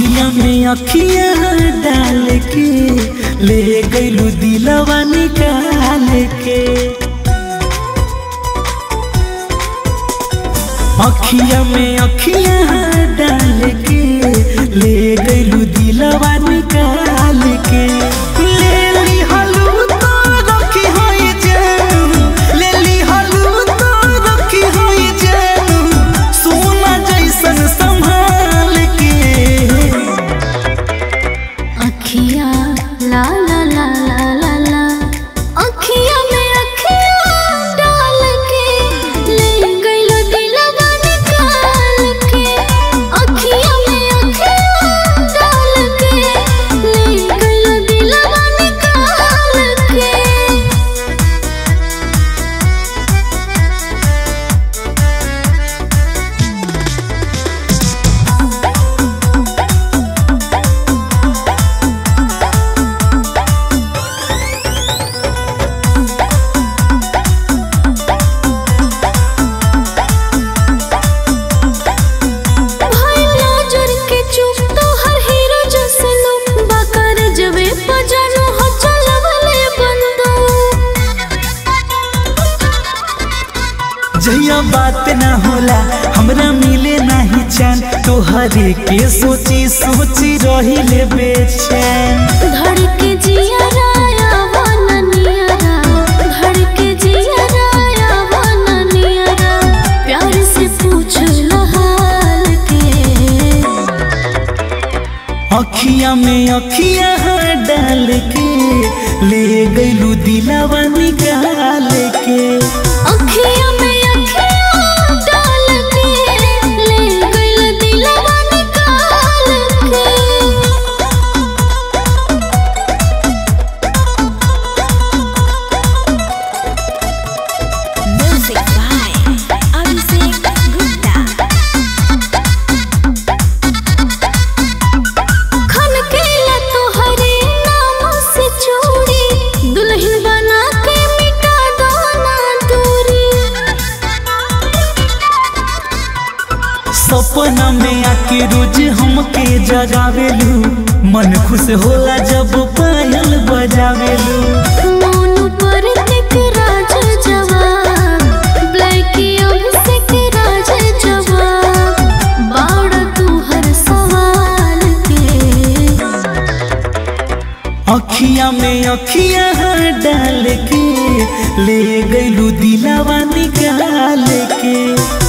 अखिया में अखिया डाल के ले गईलू दिलवा निकाल के अखिया में अखिया डाल के ले गईलू दिलवा निकाल के ले ली हलू तो रखी होई जान ले ली हलू तो रखी होई जान सोना जैसन संभाल के अखिया ला ला ला ला ला ला अखिया में अखिया डाल के ले गइलो दिलवा निकाल के अखिया में अखिया डाल के ले गइलो दिलवा निकाल के भाई नजर के चुप तो हर हीरो जैसे लो बाकर जबे पजानो हो चलवले बंदो जहिया बात ना होला हमरा मिले नाही चैन तोहरे के सोची सोची रही ले बेचैन धड़ के जिया राया वन नियरा धड़ के जिया राया वन नियरा प्यार से पूछ लो हाल के अखिया में अखिया डाल के ले गईलू दिलावा निकाल के अखिया में अखिया डाल के ले गइल दिलवा निकाल के Music by Abhishek Gupta. खन केला तोहरे नाम से चूड़ी दुल्हन बना के मिटा दो ना दूरी सपना में आके रोज हमके जगावेलू मन खुश होला जब पायल बजावेलू मोनू पर तिक राज जवाब ब्लैक अभिषेक राज जवाब बाड़ तू हर सवाल के अखिया में अखिया डाल के ले गईलू दिलावा निकाल के